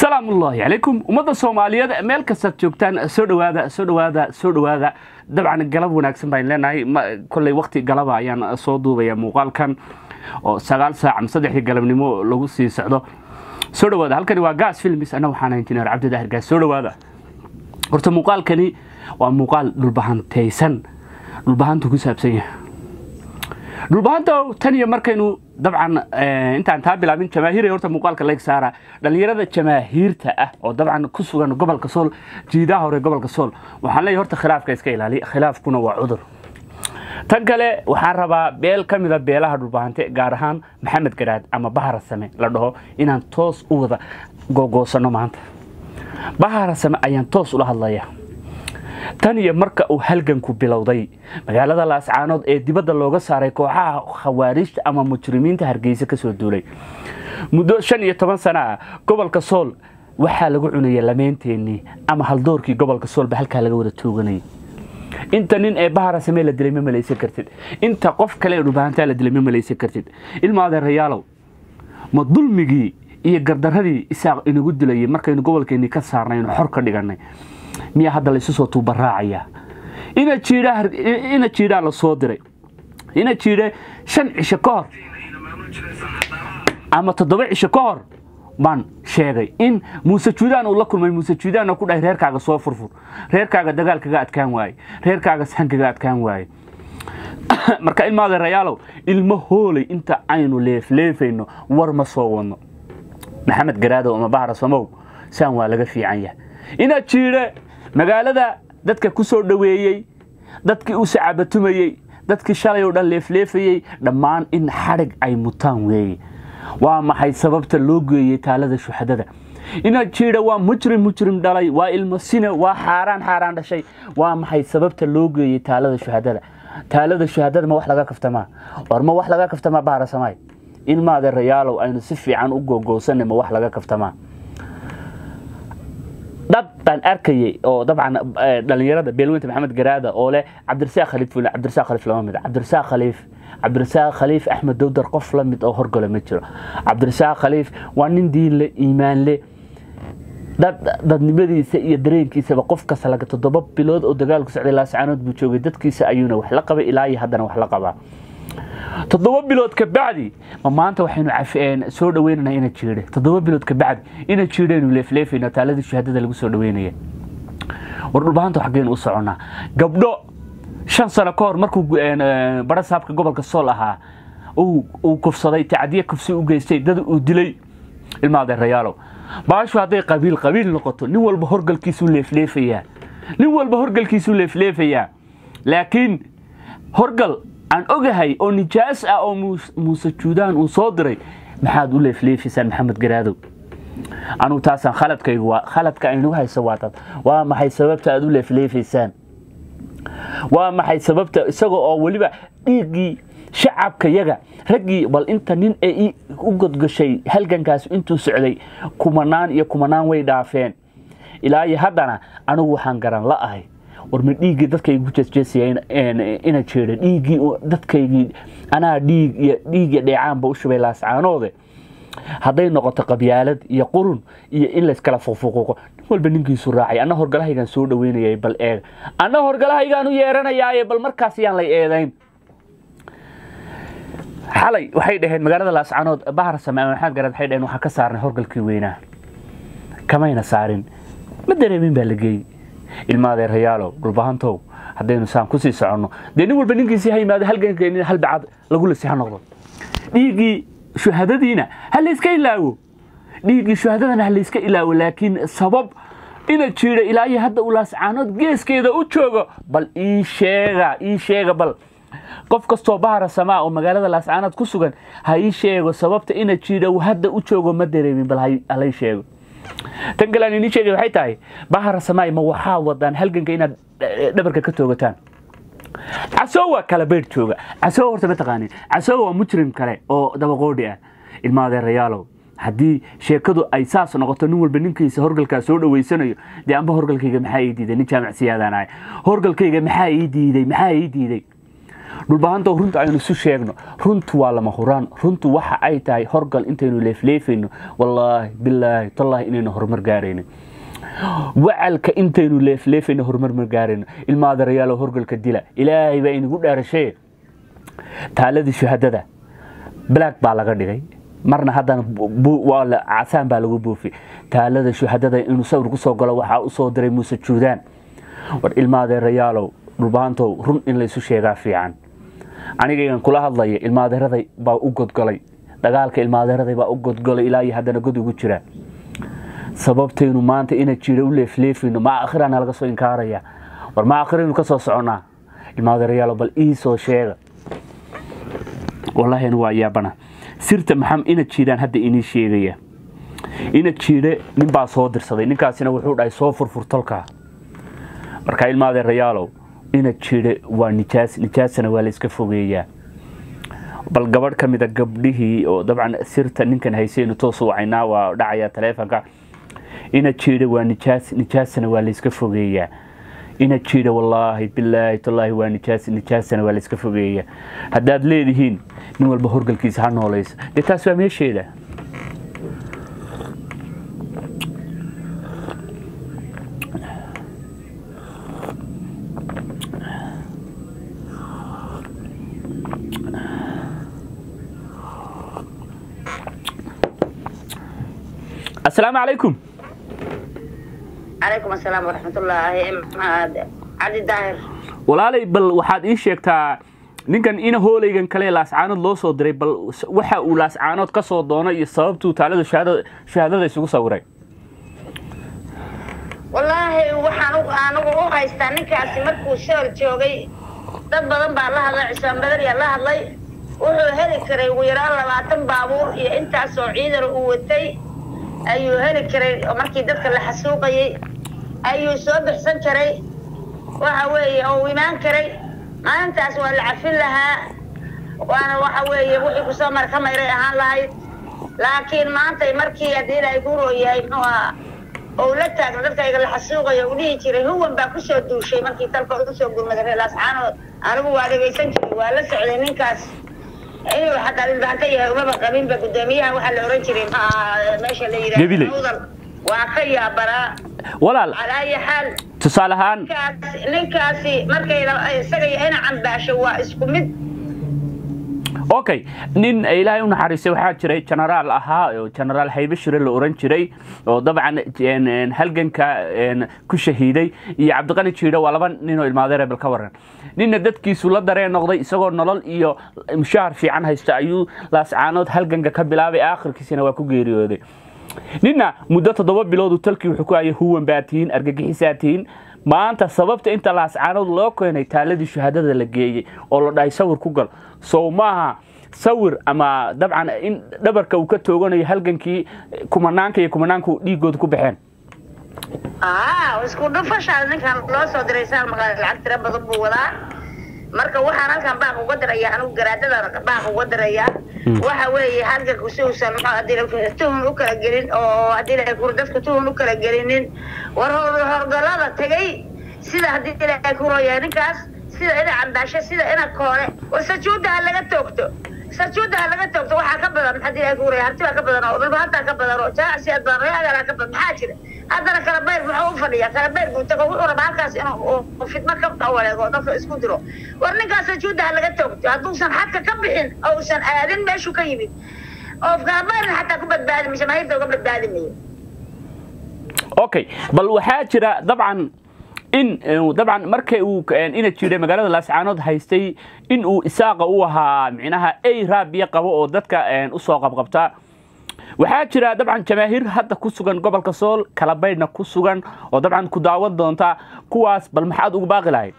salaam ullaahi calaykum ummadda soomaaliyeed meel kastaad joogtaan soo dhawaada soo dhawaada soo dhawaada dabcan galab wanaagsan baan leenahay kolley wakti galaba ayaan soo duubaya muuqaalkan oo sagaal saac ama saddexdii galabnimo lagu sii socdo soo dhawaada halkani waa gaas filmis anna waxaan injineer cabdi daahir gaas soo dhawaada horta muuqaalkani waa muuqaal dhulbahantaysan dhulbahantu ku saabsan yahay dhulbahanta tan iyo markaynu dabcan intaan taa bilaabin jamaahiir horta muuqaalka layg saara dhallinyarada jamaahiirta ah oo dabcan ku sugan gobolka sool jiidaha hore gobolka sool waxaan leeyahay horta khilaafka iska ilaaliya khilaafkuna waa cudur tan kale waxaan rabaa beel ka mida beelaha dhulbahante gaar ahaan maxamed garaad ama bahara same la dhaho inaan toos u wada googoosanno maanta bahara same ayaan toos ula hadlaya tan iyo marka uu halganku bilowday magaalada laascaanood ee dibadda looga saaray kooxaha khawaariijta ama mujrimiinta hargeysa kasoo duulay muddo shan iyo toban sana ah gobolka sool waxaa lagu cunaya lameynteenii ama haldoorkii gobolka soolba halkaa laga wada tooganayay inta nin ee bahara samee la dilay ma malaysan kartid inta qof kale ee dhubahantaa la dilay ma malaysan kartid ilma adeerayaalow ma dulmigii iyo gardaradii isaaq inagu dilayay markaynu gobolkeenii ka saarnaynu xor ka dhiganay miyaa hadda laysu soo tuubaraacaya ina jiidhaa la soo diray ina jiidhe shan cisho ka hor ama toddoba cisho ka hor baan sheegay in muuse juudaan uu la kulmay muuse juudaanoo ku dhahay reerkaaga soo furfur reerkaaga dagaal kaga adkaan waaye reerkaaga sahan kaga adkaan waaye marka ilma adeerayaalow ilmo hoolay inta aynu leefleefayno war ma soo wadno maxamed garaadow ama bahra samow saan waa laga fiican yahay ina jiidhe magaalada dadka ku soo dhoweeyey dadkii u sacabatumayey dadkii shalay oo dhan leefleefayey dhammaan in xadhig ay mutaan weeye waa maxay sababta loo geeyey taalada shuxadada ina jiidha waa mujrim mujrim dhalay waa ilmo sine waa xaaraan xaaraan dhashay waa maxay sababta loo geeyey taalada shuhadada taalada shuhadada ma wax laga kaftamaa war ma wax laga kaftamaa baarasamaay in maadeerayaalow aynu si fiican u googoosanay ma wax laga kaftamaa dhab baan arkayay oo dabcan dhalinyarada beelweynta maxamed garaada oo leh cabdirasaaq khaliif fule cabdirasaaq khaliif lama mid cabdirasaaq khaliif cabdirasaaq khaliif axmed dowdar qof la mid oo horgole ma jiro cabdirasaaq khaliif waa nin diin le iimaan le dadnimadiisa iyo dareenkiisaba qof kasta laga toddoba bilood oo dagaalku socday laascaanood buu joogay dadkiisa ayuuna wax la qabay ilaa iyo haddana wax la qabaa toddoba bilood ka bacdi ma maanta waxaynu soo dhaweynana ina jiidhe toddoba bilood ka bacdi ina jiidhaynu leefleefayna taaladii shahaadada lagu soo dhaweynaya war dhulbahanta xaggeen u soconnaa gabdho shan sano ka hor markuu bara saabka gobolka sool ahaa uu kufsaday tacdiye kufsi u geystay dad uu dilay ilma adeerayaalow baashu hadday qabiil qabiil noqoto nin walba horgalkiisuu leefleefayaa nin walba horgalkiisuu leefleefayaa laakiin horgal aan ogahay oo nijaas ah oo muuse juudaan uu soo diray maxaad u leefleefaysaan maxamed garaadow anugu taasaan khaladkaygu waa khaladka aynu hayso waa dad waa maxay sababta aad u leefleefaysaan waa maxay sababta isaga oo weliba dhiiggii shacabka yaga raggii bal inta nin ee u godgashay halgankaas intuu socday kumanaan iyo kumanaan way dhaafeen ilaa iyo haddana anigu waxaan garan la ahay warma dhiiggii dadkaygu jeesjeesaya ina jeeda dhiiggii dadkaygii anaa dhiig iyo dhiigya dheecaanba u shubay laascaanoode hadday noqoto qabyaalad iyo qurun iyo in layskala fuqfuquuqo nin walba ninkiisu raacay anna horgalahaygaan soo dhaweynayay bal eeg anna horgalahaygaan u yeeranayaaye bal markaas yaan lay eedayn xalay waxay dhaheen magaalada laascaanood bahar same ama maxamed garaad waxay dhaheen waxaan ka saarnay horgalkii weynaa kamayna saarin ma dareemin baa la geeyey ilma adeerayaalow dhulbahantow haddaynu saan kusii soconno dee nin walba ninkiisii ha yimaado halgankeenin hal bacad lagu lasi ha noqdo dhiiggii shuhadadiina ha layska ilaawo dhiiggii shuhadadana ha layska ilaawo laakiin sabab ina jiidha ilaa iyo hadda uu laascaanood geeskeeda u joogo bal ii sheega ii sheega bal qof kastoo bahara samaa oo magaalada laascaanood ku sugan ha ii sheego sababta ina jiidha uu hadda u joogo ma dareemin bal halay sheego tan kale aan inii sheegay waxay tahay bahara samaay ma waxaa wadaan halganka inaad dhabarka ka toogataan casoo waa kala beydh jooga casoo horta ma taqaanin casoo waa mujrim kale oo dabaqoodhi ah ilma adeerayaalow haddii sheekadu ay saas noqoto nin walba ninkiisa horgalkaa soo dhaweysanayo dee amba horgalkayga maxaa ii diiday nin jaamac siyaadaan ahay horgalkayga maxaa ii diiday maxaa ii diiday dhulbahanto runta aynu isu sheegno runtu waa lama huraan runtu waxa ay tahay horgal intaynu leefleefayno wallaahi bilaahi tallaahi inaynu horumar gaarayno wacalka intaynu leefleefayno horumar ma gaarayno ilmaadarayaalo horgalka dila ilaahay baa inagu dhaarashee taaladii shuhadada black baa laga dhigay marna haddana casaan baa lagu buufiyey taalada shuhadada inuu sawir ku soo galo waxaa u soo diray muuse juudaan war ilmaadeerayaalow dhulbahantow run in laysu sheegaa fiican anigaygan kula hadlaya ilmaadeeraday baa u godgolay dagaalka ilmaadeeraday baa u godgolay ilaa iyo haddana god ugu jira sababtaynu maanta ina jira u leefleefayno ma akhirana laga soo inkaaraya war ma akhiraynu ka soo soconnaa ilmaadeerayaalow bal ii soo sheega wallaahi anu waa yaabana sirta maxam ina jiidaan hadda inii sheegaya ina jiidhe ninbaa soo dirsaday ninkaasina wuxuu dhahay soo furfur tolkaa markaa ilmaadeerayaalow ina jiidhe waa nijaas nijaasana waa layska fogeeyaa bal gabadh ka mida gabdhihii oo dabcan sirta ninkan haysaynu toos u wacaynaa waa dhacaya taleefonka ina jiidhe waa nijaas nijaasana waa layska fogeeyaa ina jiidha wallaahi bilaahi tallaahi waa nijaas nijaasana waa layska fogeeya haddaad leedihiin nin walba horgalkiisa ha noolaysa dee taas waa meesheeda asalaamu calaykum calaykum asalaam waraxmatullaahi cabdi daahir walaalay bal waxaad ii sheegtaa ninkan ina hooleygan kale laascaanood loo soo diray bal waxa uu laascaanood ka soo doonay iyo sababtuu taalada shahaadada isugu sawiray wallaahi waxaan anigu u haystaa ninkaasi markuu sool joogay dad badan baa la hadlay cismaan badariyaa la hadlay wuxuu heli karay ugu yaraan labaatan baabuur iyo intaasoo ciidan uu watay ayuu heli karay oo markii dadka la xasuuqayay ayuu soo bixsan karay waxa weeye oo imaan karay maalintaas waa la cafin lahaa waana waxa weeye wixii kusoo mar ka mayray ahaan lahayd laakiin maantay markii haddii ilaahay ku rooyahay muxuu ahaa oo la taagna dadkayga la xasuuqayo uu dhihi jiray huwan baa kusoo duushay markii talka ugu soo gurmaday reer laascaanood anigu waa dhegaysan jiray waa la socday ninkaas inuu xataa dhilbaanta yahay umaba qabinba guddoomiyaha waxaa la oran jiray maxaa meesha la Gabiley. yidhaahdo waa ka yaabanaa walaal calaa ayi xaal tusaale ahaan ninkaas ninkaasi markay la- isaga iyo ina cambaasho waa isku mid okay nin ilaahay u naxariistay waxaa jiray genaraal ahaa oo genaraal haybashire la oran jiray oo dabcan een, een, halganka een, ku shahiiday iyo cabdiqani jiidho waa laba nin oo ilmaadeere bal ka waran ninna dadkiisu la dareen noqday isagoo nolol iyo mushaahar fiican haysta ayuu laascaanood halganka ka bilaabay aakhirkiisina waa ku geeriyooday ninna muddo toddoba biloodu talkii wuxuu ku hayay huwan baa tihiin argagixisaa tihiin maanta sababta inta laascaanood loo keenay taaladii shahaadada la geeyey oo la dhahay sawir ku gal sow maaha sawir ama dabcan in dhabarka uu ka tooganayo halgankii kumanaanka iyo kumanaanku dhiigooda ku baxeen aa isku dhufashaa ninkan loo soo diray saal magaalo lacag tira badan buu wadaa marka waxaan halkan baaq uga diraya anigu garaadada baaq uga diraya waxa weeye halganku si uusan muxuu hadii la- tuhun u kala gelin oo haddii la kuro dadku tuhun u kala gelinin war hor- horgalada tegay sida haddii ilaahay ku rooyahay ninkaas sida ina cambaasho sida ina koole war sajuuda ha laga toogto sajuuda ha laga toogto waxaa ka badan haddii ilaahay ku rooyahay harti baa ka badan oo dhulba hataa ka badan oo jaacsi aad badan reagaala ka badan maxaa jira haddana kala bayr muxuu u fadhiyaa kala bayr buu tago wuxuu rabaa halkaas inuu uu fidmo ka waleego dadka isku diro war ninkaas sajuuda ha laga toogto hadduusan xadka ka bixin oo uusan aadin meeshuu ka yimid oo kala bayrna xataa ku badbaadi mise maayirta uga badbaadi mayo okay bal waxaa jira dabcan in eh, dabcan markay uu eh, ina jiray magaalada laascaanood haystay in uu isaaqa u ahaa micnaha ay raabiya qabo oo dadka eh, usoo qabqabta waxaa jira dabcan jamaahiir hadda ku sugan gobolka sool kala baydhna ku sugan oo dabcan ku daawan doonta kuwaas bal maxaad ugu baaqi lahayd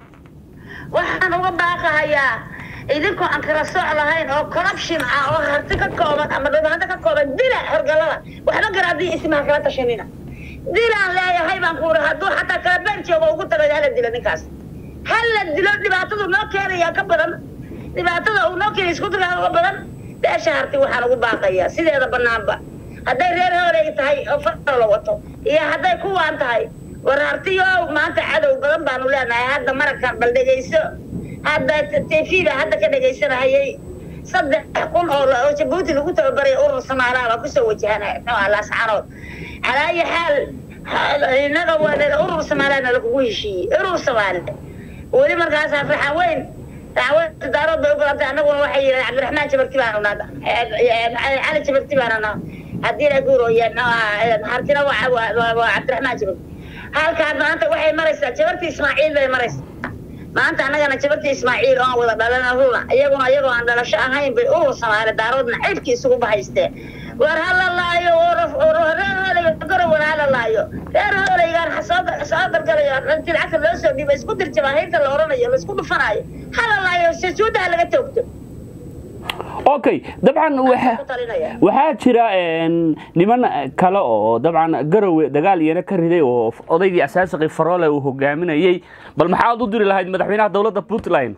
waxaan uga baaqahayaa idinkoo aan kala sooc lahayn oo corruption ah oo harti ka kooban ama dhibaato ka kooban dila horgalada waxba garaadii ismaha kala tashanina dilaan leeyahay baan ku uri hadduu xataa kala beer joogo ugu tagay hala dilo ninkaas hala dilo dhibaatadu noo keenayaa ka badan dhibaatada uu noo keenay isku dirkaa uga badan beesha harti waxaan ugu baaqayaa sideeda banaanba hadday reer horeeg tahay oo faro la wato iyo hadday kuwaan tahay war hartiyo maanta cadow badan baanu leenahay hadda maragkan bal dhegayso hadda tv baa hadda ka dhegaysanahayay saddex kun oo oo jabuuti lagu tababaray urur samaalaha baa kusoo wajahana muxuu laascanood calaa ayi xaal innaga waa urur samaalana lagugu heshiiyey urur samaale weli markaas raxan weyn raxan weyn daarood bay u badantay annaguna waxay yidhahdeen cabdiraxmaan jabarti baanu naada cali jabarti baanu naa haddii la guurooya hartina waa cabdiraxmaan jabarti halkaa maanta waxay maraysaa jabarti ismaaciil bay maraysaa maanta annagana jabarti ismaaciil oon wada dhalana runa iyaguna iyagoo aan dhalasho ahayn bay urur samaale daaroodna ceybkii isugu bahaysteen war hala laayo reer hooleyga gorowana hala laayo reer hooleygaan soo soo galgalayo intii lacagta loo soo dhiiba isku dir jabaahiirta la oranayo la isku dhufanayo hala laayo sajuudaha laga toogto okay dabcan waxaa jira niman kale oo dabcan garowe dagaal iyana ka riday oo odaygii asaasiqii faroole uu hogaaminayey bal maxaad u diri lahayd madaxweynaha dowladda puntland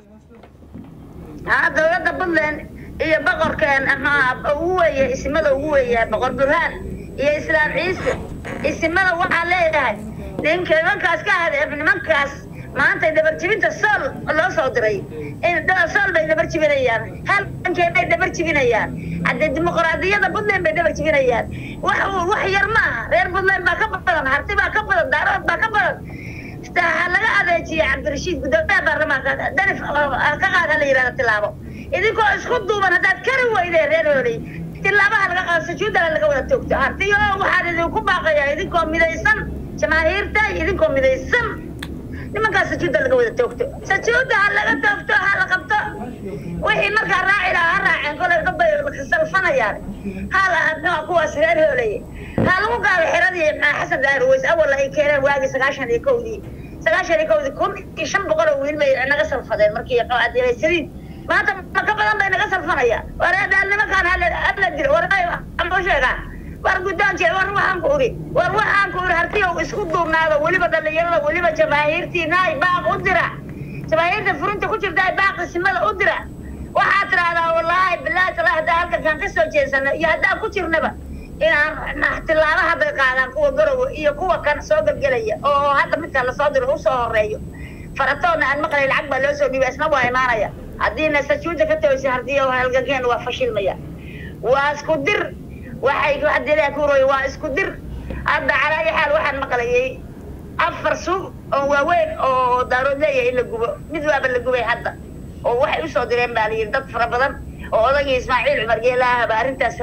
haa dowladda puntland iyo boqorkeen ugu weeye isimada ugu weeye boqor burhaan iyo islaam ciise isimada waxaa leeyahay ninka nimankaas ka hadeef nimankaas maanta dabarjibinta sool loo soo diray sool bay dabar jibinayaan halkankee bay dabar jibinayaan haddee dimuqraadiyada puntland bay dabar jibinayaan wax wax yar maaha reer puntland baa ka badan harti baa ka badan daarood baa ka badan ha laga adeejiya cabdirashiid gudoomiyaha baarlamaanka danif ka qaad ha la yidhahda tilaabo idinkoo isku duuban haddaad kari weydeen reer hooley tilaabaha laga qaado sajuudala laga wada toogto hartiyo waxaan idinku baaqayaa idinkoo midaysan jamaahiirta idinkoo midaysan nimankaas sajuuda laga wada toogto sajuuda ha laga toogto ha la qabto wixii markaa raaci lahaa ha raaceen kolay dhabbay salfanayaan hala kuwaas reer hooleye ha lagu qaado xiradii xasan daahir weys awal ay keeneen waagii sagaashan iyo kowdii sagaashan iyo kowdii kun iyo shan boqol oo wiil bay naga salfadeen markii adilaysaliin maanta ma ka badan bay naga salfanayaan wareedhaal nimankaan hala dilo warama sheegaa war guddoonke war waxaan ku uri war waxaan ku uri hartiyow isku duubnaado weliba dhallinyarada weliba jamaahiirtii naay baaq u dira jamaahiirta furinta ku jirta baaq isimada u dira waxaad tidhaahdaa wallaahi bilaahi tala haddaa halkankaan ka soo jeesano iyo haddaan ku jirnaba inaan tilaaba hadday qaadaan kuwa garowe iyo kuwa kan soo gelgelaya oo hadda midka lasoo diro usoo horeeyo faratoodna aan maqlay lacag baa loo soo dhiibay isna waa imaanaya haddiina sajuuda ka toosi hardiyo halgankeen waa fashilmaya waa isku dir waxay hadii kuroy waa isku dir hadda calaa ayi xaal waxaan maqlayay afar suuq oo waaweyn oo daarood leeyahay in la gubo mid waaba la gubay hadda oo waxay usoo direen baa layidhi dad fara badan oo odagii ismaaciil cumar geelaahaba arrintaas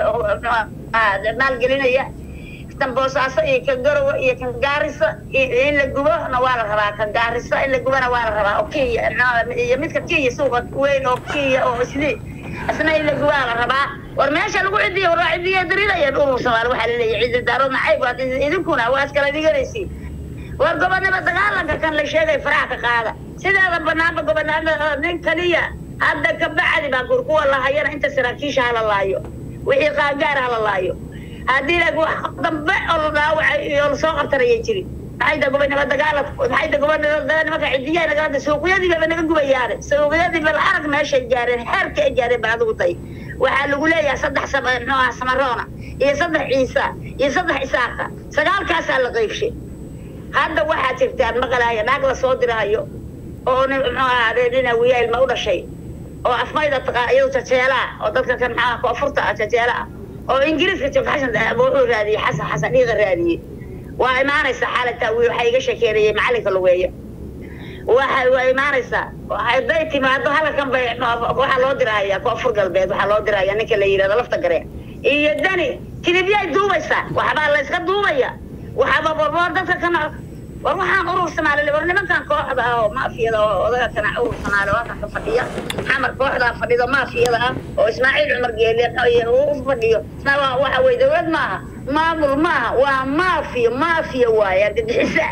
maalgelinaya kan boosaaso iyo kan garowe iyo kan gaarisa in la gubona waa la rabaa kan gaariso in la gubona waa la rabaa oo kenya iyo midka kenya suuqa weyn oo kenya oo isli isna in la gubaa la rabaa war meesha lagu cidiyo war waa cidiyo darinayaan urur soomaali waxaa laleeyahay cidi daarood nacayb waad idinkuna waa iskala dhiganaysiin war gobonimo dagaalanka kan la sheegay faraha ka qaada sideeda banaanba gobonimada nin kaliya hadda ka bacdi baa gur kuwa lahayana inta saraakiisha hala laayo wixii qaangaar hala laayo haddii laakiin wax dambe oo la dhaawacay iyo lasoo qabtanayay jirin maxay da gobonimo dagaalad maxay da gobonimo nimanka cidiyaha nagalada suuqyadii baba naga gubayaane suuqyadii bal arag meeshay gaareen xeerka ay gaareen baa adigu day waxaa lagu leeyahay saddex muxuu ah samaroona iyo saddex ciisa iyo saddex isaaqa sagaalkaasaa la qeybshay hadda waxaa jirtaan maqalaya naag la soo dirahayo oo nin muxuu ahaadee nin awiya ilma u dhashay oo afmayda taqaa iyadu jajeelaa oo dadka kan maxaa koonfurta ah jajeela ah oo ingiriiska jooga xasan wuxuu raadiyey xasan xasan dhiiqa raadiyey waa imaanaysaa xaalata wiil waxaa iga sheekeynayay macalinka lugeeya waxa waa imaanaysaa hadday timaado halkan bay waxaa loo dirahaya koonfur galbeed waxaa loo dirahaya ninka la yidhahdo lafta gareen iyo dani kilibyay duubaysaa waxbaa la iska duubaya waxaaba warboor dadka kana war waxaan urur soomaali war nimankan kooxda ah oo maafiyada oo odaga kana urur soomaali oo halkan ka fadhiya xamar kooxdaa fadhido maafiyada ah oo ismaaciil cumar geele u fadhiyo isna waxa weye dowlad maaha maamul maaha waa maafiya maafiya waaye argagixisa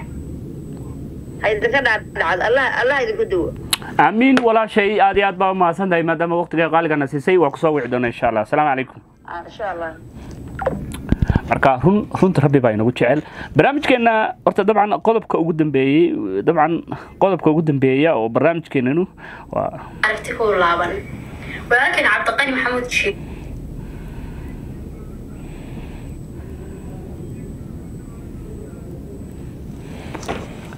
haydinka dhaadhacdo allah allah idinku duwo amiin walaashay aad iyo aad baa umahadsan tahay maadaama waqtiga qaaligana siisay waa kusoo wici doona insha allah asalaamu calaykum insha allah marka run runta rabbi baa inagu jecel barnaamijkeena horta dabcan qodobka ugu dambeeyey dabcan qodobka ugu dambeeya oo barnaamijkeenanu waa aragti ku laaban walaalkeen cabdiqani maxamuud sheeg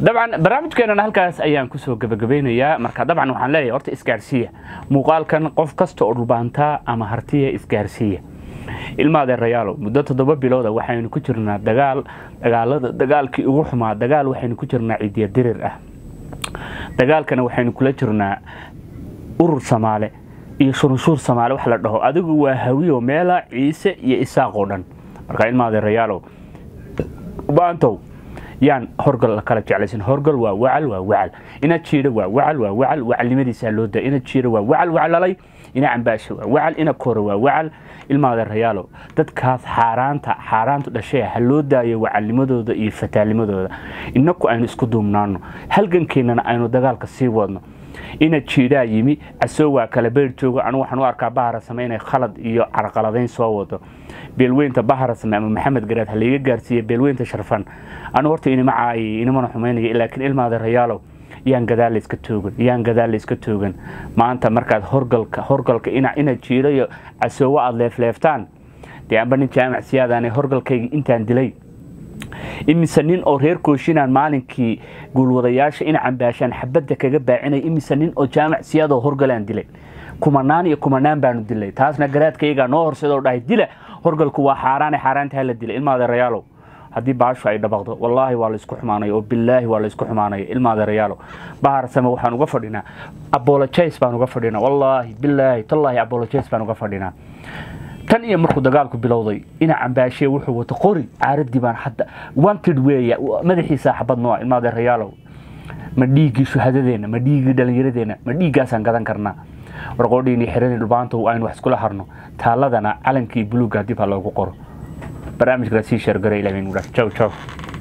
dabcan barnaamijkeenana halkaas ayaan kusoo gabagabeynayaa marka dabcan waxaan leeyahay horta isgaarsiiya muuqaalkan qof kasta oo dhulbaantaa ama hartiya isgaarsiiya ilma adeerayaalo muddo toddoba bilooda waxaynu ku jirnaa dagaal dagaalada dagaalkii ugu xumaa dagaal waxaynu ku jirnaa ciidiya dirir ah dagaalkana waxaynu kula jirnaa urur samaale iyo shurunshuur samaale wax la dhaho adigu waa hawiyo meela ciise iyo isaaq oo dhan marka ilma adeerayaalow baantow yaan horgal la kala jeclaysan horgal waa wacal waa wacal ina jiidha waa wacal waa wacal wacalnimadiisaa loo daa ina jiidha waa wacal waclalay ina cambaasha waa wacal ina koora waa wacal ilma adeerayaalow dadkaas xaaraanta xaaraantu dhashee ha loo daayo wacalnimadooda iyo fataalnimadooda inaku aynu isku duubnaano halgankeennana aynu dagaalka sii wadno ina jiidhaa yimi casoo waa kala beer joogo anu waxaan u arkaa baharasame inay khalad iyo carqaladayn soo wado beelweynta baharasame ama maxamed garaad ha layga gaarsiiya beelweynta sharfan anu horta inima caayay inimana xumaynaya laakiin ilma adeerayaalow yaan gadaal layska toogan yaan gadaal layska toogan maanta markaad horgalka horgalka ina ina jiidho iyo casoowo aada leefleeftaan dee amba nin jaamac siyaadaane horgalkayga intaan dilay imise nin oo reer kooshinaan maalinkii guulwadayaasha ina cambaashaan xabadda kaga baacinay imise nin oo jaamac siyaadoo horgalaan dilay kumanaan iyo kumanaan baanu dilay taasna garaadkaygaa noo horseedoo dhahay dila horgalku waa xaaraane xaaraanta hala dilay ilma adeerayaalow haddii baashu ay dhabaqdo wallaahi waa laysku xumaanaya oo bilaahi waa laysku xumaanaya ilma adeerayaalow baharsame waxaan uga fadhinaa abolojays baan uga fadhinaa wallaahi bilaahi tallaahi abolojays baan uga fadhinaa tan iyo markuu dagaalku bilowday ina cambaashe wuxuu wato qori caaradii baan hadda wanted weeya madaxiisa xabad nooa ilma adeerayaalow ma dhiiggii shuhadadeena ma dhiiggii dhallinyaradeenna ma dhiiggaasaan gadan karnaa warqoodhiini xiradii dhubaanta aynu wax iskula harno taaladana calankii buluugga dib ha loogu qoro barnaamijkala sii sheergara ilaah jaw jaw